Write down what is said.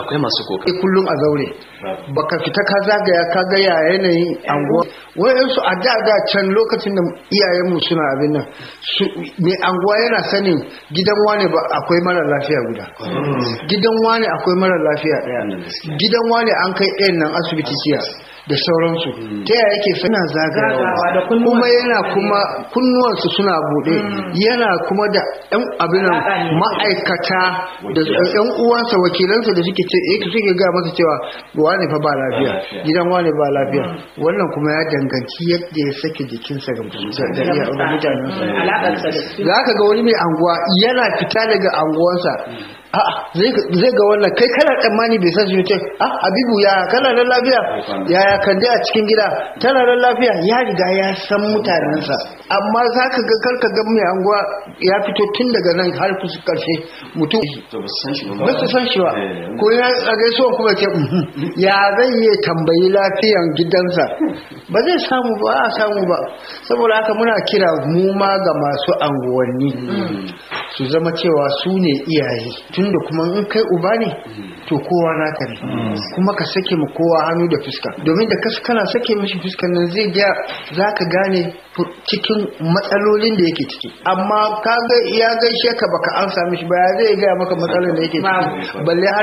akwai masu kokari kai kullum a zaure baka fita ka zagaya ka ga ya yanayin anguwa wayansu a da da can lokacin da iyayenmu suna abin nan su- mai anguwa yana sanin gidan wane ba akwai mara lafiya guda gidan wane akwai mara lafiya daya gidan wane an kai ɗayan nan asibiti jiya da sauransu ta yaya yake suna Zagawa da zagawa kunnuwansu. kuma yana kuma kunnuwansu suna buɗe yana kuma da yan abin nan Alaƙa ne. ma'aikata da yan uwansa wakilansa da suke ce eh suke ga masa cewa wane fa ba lafiya lafiya. gidan wane ba lafiya wannan kuma ya danganci yadda ya sake jikinsa ga da iya ga mutanensa alaƙarsa da su za ka ga wani mai anguwa yana fita daga anguwansa a'a zai ga- zai ga wannan kai kana tsammani bai san shi ce ah habibu ya kana da lafiya yaya kande a cikin gida tana da lafiya ya riga ya san mutanensa amma za ka ga karka ga mai anguwa ya fito tun daga nan har kusa karshe mutum to ba su san shi ba ba su san shi ba Eh, ko ya a gaisuwa kuma ce "Mhm." ya zai yi tambayi lafiyan gidansa ba zai samu ba a samu ba saboda haka muna kira mu ma ga masu anguwanni su zama cewa su ne iyaye tunda kuma in kai uba ne to kowa naka ne kuma ka sake mu kowa hannu da fuska domin da kas kana sake mishi fuskan nan zai ga za ka gane fu- cikin matsalolin da yake ciki amma ka ga ya gaishe ka baka an sami shi ba ya zai gaya maka matsalolin da yake ciki Babu. balle har